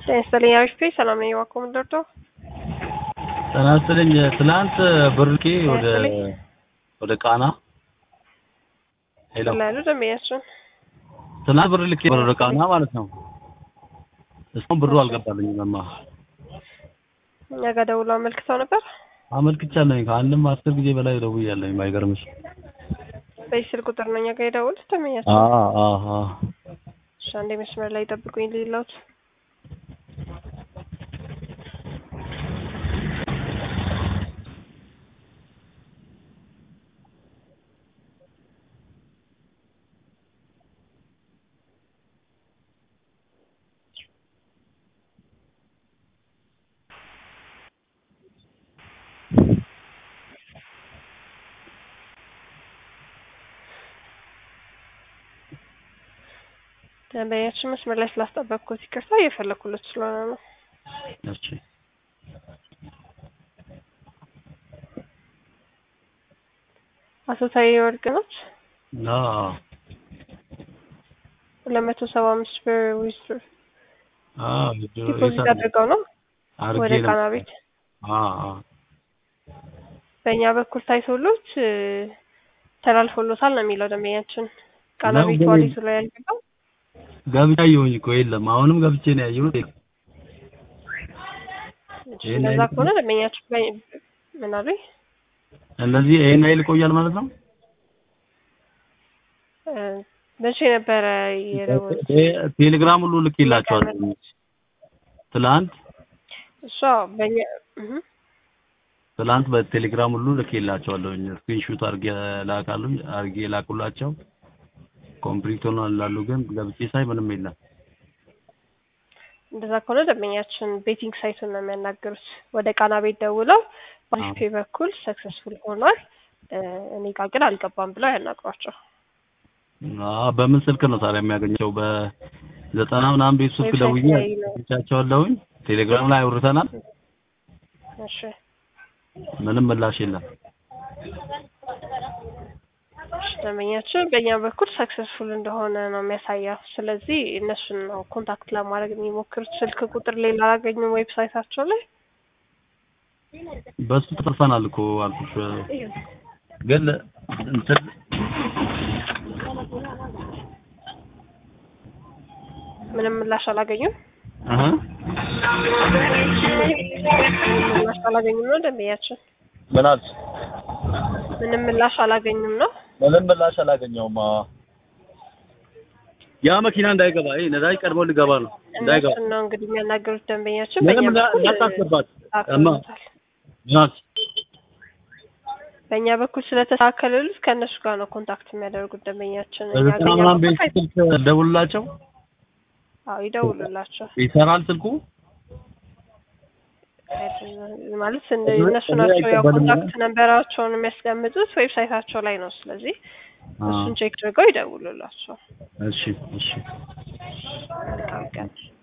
ጤና ይስጥልኝ አሪፍ ነኝ። ሰላም ነኝ። እባክዎ ምን ልርዳዎ? ጤና ይስጥልኝ። ትናንት ብር ልኬ ወደ ይስጥልኝ። ወደ ቃና ሄሎ፣ ላይ ያሉ ደንበኛችን ትናንት ብር ልኬ ወደ ቃና ማለት ነው። እስካሁን ብሩ አልገባልኝም። እማ እኛ ጋር ደውለው አመልክተው ነበር። አመልክቻለሁኝ ከአንድም አስር ጊዜ በላይ ደውያለሁኝ። ባይገርምሽ በዚህ ስልክ ቁጥር ነው እኛ ጋር የደወሉት ደንበኛችን። አ አ አ እሺ አንዴ መስመር ላይ ጠብቁኝ ልይላውት። ደንበኛችን መስመር ላይ ስላስጠበቅኩት ይቅርታ፣ እየፈለኩለት ስለሆነ ነው። እሺ አቶ ታዬ ወርቅ ነች። አ ሁለት መቶ ሰባ አምስት ብር ዊዝድሮ አ ዲፖዚት አድርገው ነው ወደ አርጌ ቃና ቤት። አ አ በእኛ በኩል ታይቶሎት እ፣ ተላልፎሎታል ነው የሚለው ደንበኛችን። ቃና ነው ቤት ግን- ዋሌቱ ላይ ያልገባው ገብቼ አየሁኝ እኮ የለም። አሁንም ገብቼ ነው ያየሁት። ይሄን እንደዛ አይነት ከሆነ ደንበኛችን በ- ምን አሉኝ? እንደዚህ ይሄን ያህል ይቆያል ማለት ነው። እ፣ መቼ ነበረ የደወሉት? ቴ- ቴሌግራም ሁሉ ልኬላቸዋል ትላንት እሷ በእኛ እህ፣ ትላንት በቴሌግራም ሁሉ ልኬላቸዋለሁ። ስክሪንሹት አርጌ ላካሉ አርጌ ላኩላቸው። ኮምፕሊት ሆኗል ላሉ ግን ገብቼ ሳይ ምንም የለም። እንደዛ ከሆነ ደንበኛችን ቤቲንግ ሳይቱን ነው የሚያናገሩት። ወደ ቃና ቤት ደውለው በአሪፍ ፔይ በኩል ሰክሰስፉል ሆኗል እ፣ እኔ ጋር ግን አልገባም ብለው ያናግሯቸው። አዎ በምን ስልክ ነው ታዲያ የሚያገኘው? በዘጠና ምናምን ቤት ስልክ ዌብሳይት ደውዬ ላይ ነው። አግኝቻቸዋለሁኝ። ቴሌግራም ላይ አውርተናል። እሺ ምንም ምላሽ የለም። ደንበኛችን በእኛ በኩል ሰክሰስፉል እንደሆነ ነው የሚያሳየው። ስለዚህ እነሱን ነው ኮንታክት ለማድረግ የሚሞክሩት። ስልክ ቁጥር ሌላ አላገኙም ዌብሳይታቸው ላይ። በሱ ተጠርፈናል እኮ አልኩሽ። ግን እንትን ምንም ምላሽ አላገኙም። አሀ ምንም ምላሽ አላገኙም ነው ደንበኛችን። ምን አልሽ? ምንም ምላሽ አላገኙም ነው። ምንም ምላሽ አላገኘውም። አዎ ያ መኪና እንዳይገባ ይሄ ነዳጅ ቀድሞ ሊገባ ነው እንዳይገባ እነሱን ነው እንግዲህ የሚያናገሩት ደንበኛችን። ምንም በእኛ እንዳ- በኩል እንዳታስገባት እማ ተስተካክሎታል። ምን አልሽ? በእኛ በኩል ስለተስተካከለሉት ከእነሱ ጋር ነው ኮንታክት የሚያደርጉት ደንበኛችን። እኛ በዘጠና በእኛ ምናምን በኩል ቤት ስልክ ደውልላቸው አዎ ይደውሉላቸው ይሰራል ስልኩ ማለት እንደ- እነሱ ናቸው ያው አይቀበልም ኮንታክት ነንበራቸውን የሚያስቀምጡት ዌብሳይታቸው ላይ ነው። ስለዚህ እሱን ቼክ አድርገው ይደውሉላቸው። እሺ እሺ መልካም ቀን።